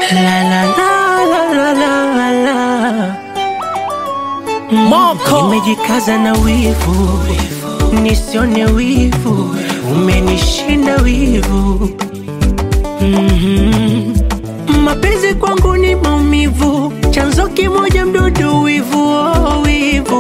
La la la la la la la. Moko. Nimejikaza na wivu, nisione wivu, umenishinda wivu. Mhm. Mapenzi kwangu ni maumivu, chanzo kimoja mdudu, wivu oh, wivu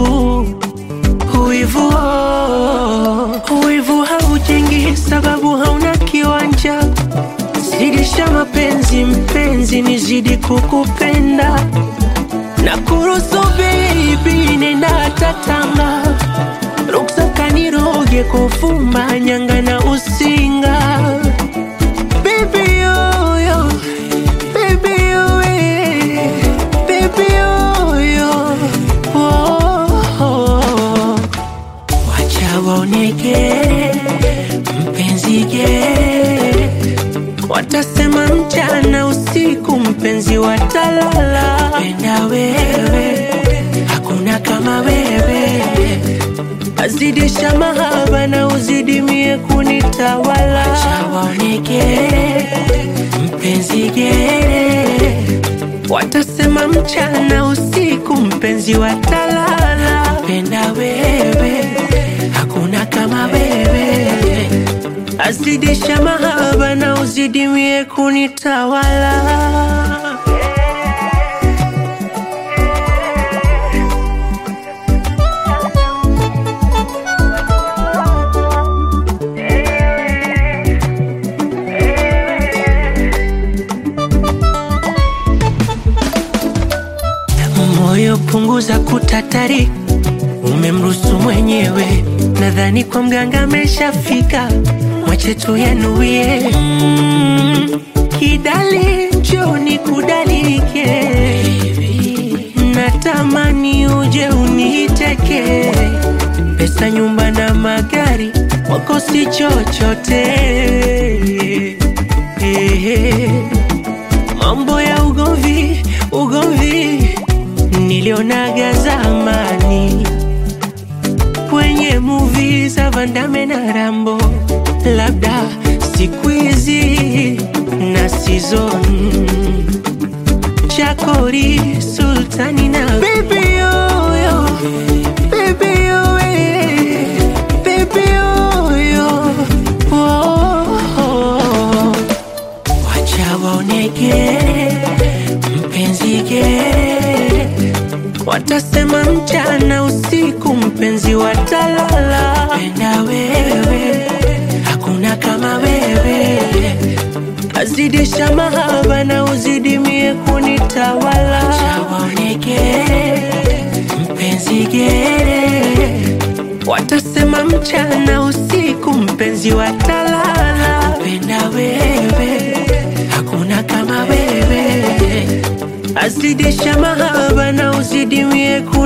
wivu oh. Wivu haujengi sababu hauna kiwanja, zidisha mapenzi mpenzi, nizidi kukupenda na kuruhusu baby, nenda tatanga ruksa kaniroge kufumba nyanga na usinga baby yo yo baby yo eh, baby yo yo oh, oh. Wacha waoneke mpenzi ge, watasema mchana usiku, mpenzi watalala. Penda wewe, hakuna kama wewe, azidisha mahaba na uzidimie kunitawala. Wacha waoneke mpenzi ge, watasema mchana usiku, mpenzi watalala. Penda wewe, hakuna kama wewe, azidisha mahaba na uzidimie kunitawala. Moyo punguza kutatari, umemruhusu mwenyewe. Nadhani kwa mganga ameshafika, mwache tu yanuie. Mm, kidali njoni kudalike, natamani uje uniteke. Pesa, nyumba na magari, wako si chochote. Eh, Mambo ya ugomvi, ugomvi nilionaga zamani kwenye movie za Van Damme na Rambo, labda siku hizi na season Chakori, Sultani na baby yo yo, baby yo eh, baby yo yo, oh, oh. Wacha waoneke mpenzi ge, watasema mchana usiku, mpenzi watalala. Penda wewe, hakuna kama wewe, azidisha mahaba na uzidimie kunitawala. Wacha waoneke mpenzi ge, watasema mchana usiku, mpenzi watalala. Penda wewe, hakuna kama wewe, azidisha mahaba na uzidimie kunitawala.